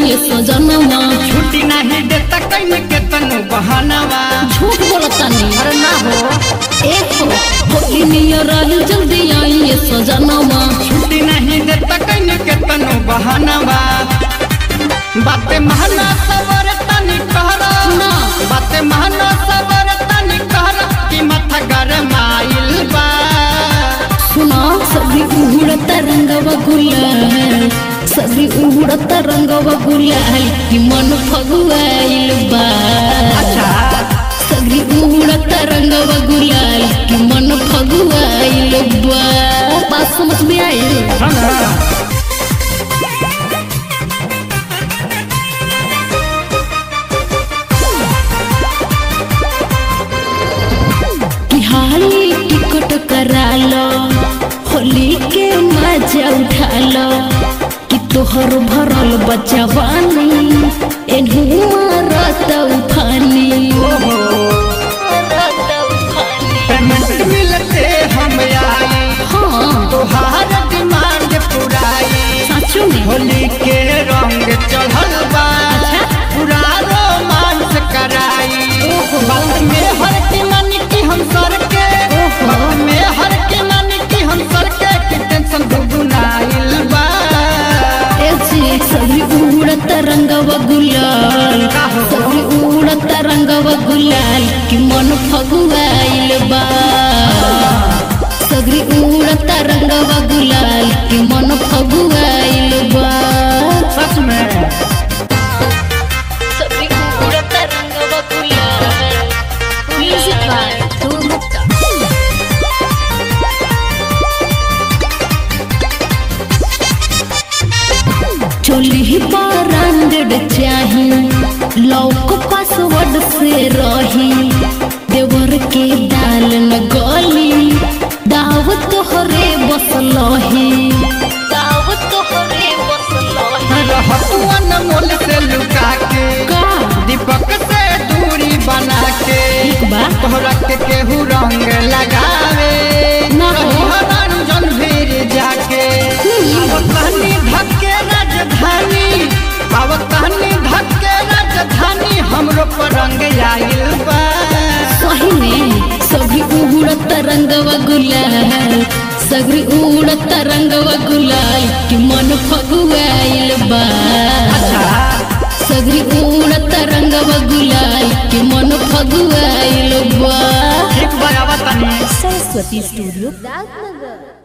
आइए सजनवा छुट्टी नहीं देता कहीं के तनु बहानवा झूठ बोलता नहीं अरे ना हो एक हो होली नियर आइल जल्दी आइए सजनवा छुट्टी नहीं देता कहीं के तनु बहानवा बाते महना सबर तनी कहरा ना। बाते महना सबर तनी कहरा कि माथा गरमाइल बा सुना सभी उड़ता रंगवा गुलाल सभी उड़ता रंगवा गुलाल कि मन फगुआइल बा अच्छा सभी उड़ता रंगवा गुलाल कि मन फगुआइल बा बात समझ में आई हाँ ना। कि हाली टिकट करा लो होली के मजा उठा लो कि तोहर भरल बचवानी एनहू मारत उफानी मारत उफानी। पेमेंट मिलते हम आई हाँ तोहार डिमांड पुराई सचो में होली के रंग चढ़ल बा अच्छा। पूरा रोमांस कराई ओहो। बात में हर की मानी की हम सर के ओहो। बात में हर की मानी की हम सर के कि टेंशन दुगुनाइल बा ऐसे सभी उड़त रंगवा गुलाल काहो? सभी उड़त रंगवा गुलाल कि मन फगुआइल बा सगरी उड़त रंगवा गुलाल कि मन फगुआइल बा सच में सगरी उड़त रंगवा गुलाल म्यूजिक बाय ध्रुव गुप्ता चोली ब्रांडेड चाही लौक पासवर्ड से रही देवर के दाल न गली दावत तोहरे बसलही दावत तोहरे बसलही रहतुअन मोल से लुका के का दीपक से दूरी बना के बा तोहरा के केहू रंग लगावे ना हो। रही रंजन भीर जाके अब कहनी धक्के राजधानी अब कहनी धक्के राजधानी हमरो पर रंग आइल बा सही में सभी उड़त रंगवा गुलाल सगरी उड़त रंगवा गुलाल कि मन फगुआइल बा सगरी उड़त रंगवा गुलाल कि मन फगुआइल बा ठीक बा अब तनी सरस्वती स्टूडियो